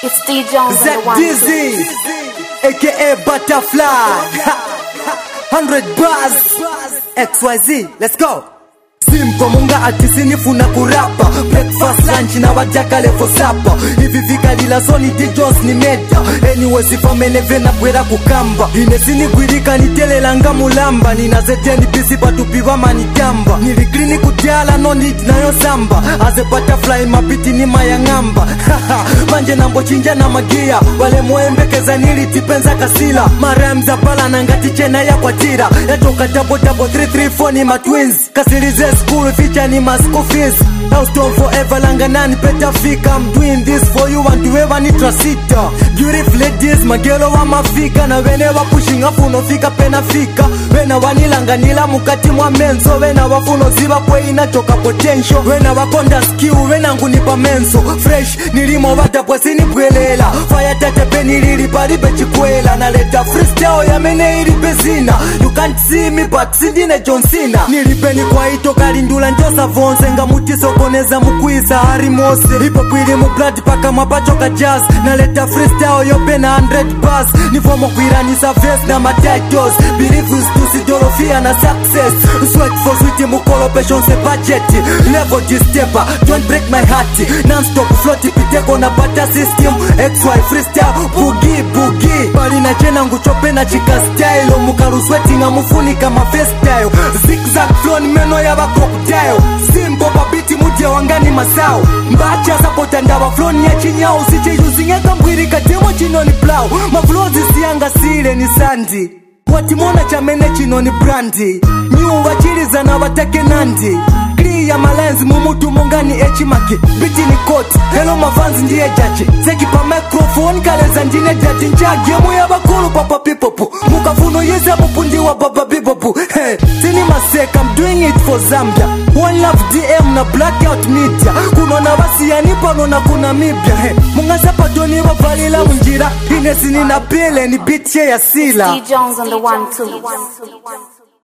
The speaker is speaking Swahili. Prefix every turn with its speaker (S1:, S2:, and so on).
S1: It's D Jones on the
S2: Zach
S1: one.
S2: Dizzy, aka Butterfly. 100 bars, XYZ, let's go. Simple munga atisinifuna kurapa breakfast lunch na wajaka levo sapa hivi vikalila soni dijos ni meta anyway sifameneve na bwera kukamba ine sinigwirika nitelelanga mulamba ninazejeni bisi batupiwa manitamba niligrini kutyala no need nayo samba aze butterfly mapiti ni mayang'amba manje nambochinja na magia wale moembekeza nilitipenza kasila maremza palana ngati chena yakwatira yatoka dabodabo 334 ni matwins kasilize school ficha ni maschool fees Houston forever langanani peta fika I'm doing this for you and whoever ni trasita Beautiful ladies magelo wa mafika na wene wa pushing afu unofika pena fika wena wanilanganila mukati mwa menso wena wafuno ziba kwe inachoka potential wena wakonda skill wena ngunipa menso fresh nilimo vatapwa sinibwelela fire tete nilili palibe chikwela naleta freestyle yamene ilipe zina you can't see me but sindine John Cena nilipeni kwaito kalindula njosa vonse nga mutisokoneza mukwisa hari mose ipo kwili mu blood paka mwapachoka jazz naleta freestyle yopena 100 bars nifomo kwiranisa verse na matitles believe is tusidorofia na success sweat for sweet mukolopation se budget level distepa don't break my heart non-stop float piteko na pata system xy freestyle bugi bugi bali na chena nguchopena chika style mukaruswetinga mufunika mafestyle zigzag flow ni meno ya bakoktail simbo babiti mudye wangani masao mbacha sapota ndava floni ya chinyao sicheyuzingeka mbwiri katemo chinoni plau maflozi siyanga sile ni sandi watimona chamene chino ni brandi nyuva chilizana vatake nandi ya malenzi mumutu mungani echimaki biti ni koti helo mavanzi ndiye jaji zekipa microphone kaleza ndine dati njagemu ya bakulu papa pipopu mukafuno yeze mupundi wa baba bibopu hey, tini maseka I'm doing it for Zambia One love DM na blackout media kunona vasiyani pano na kuna mibya hey, mungasapatoni vavalila munjira inesini na pile ni bitye ya sila
S1: D Jones on the one too.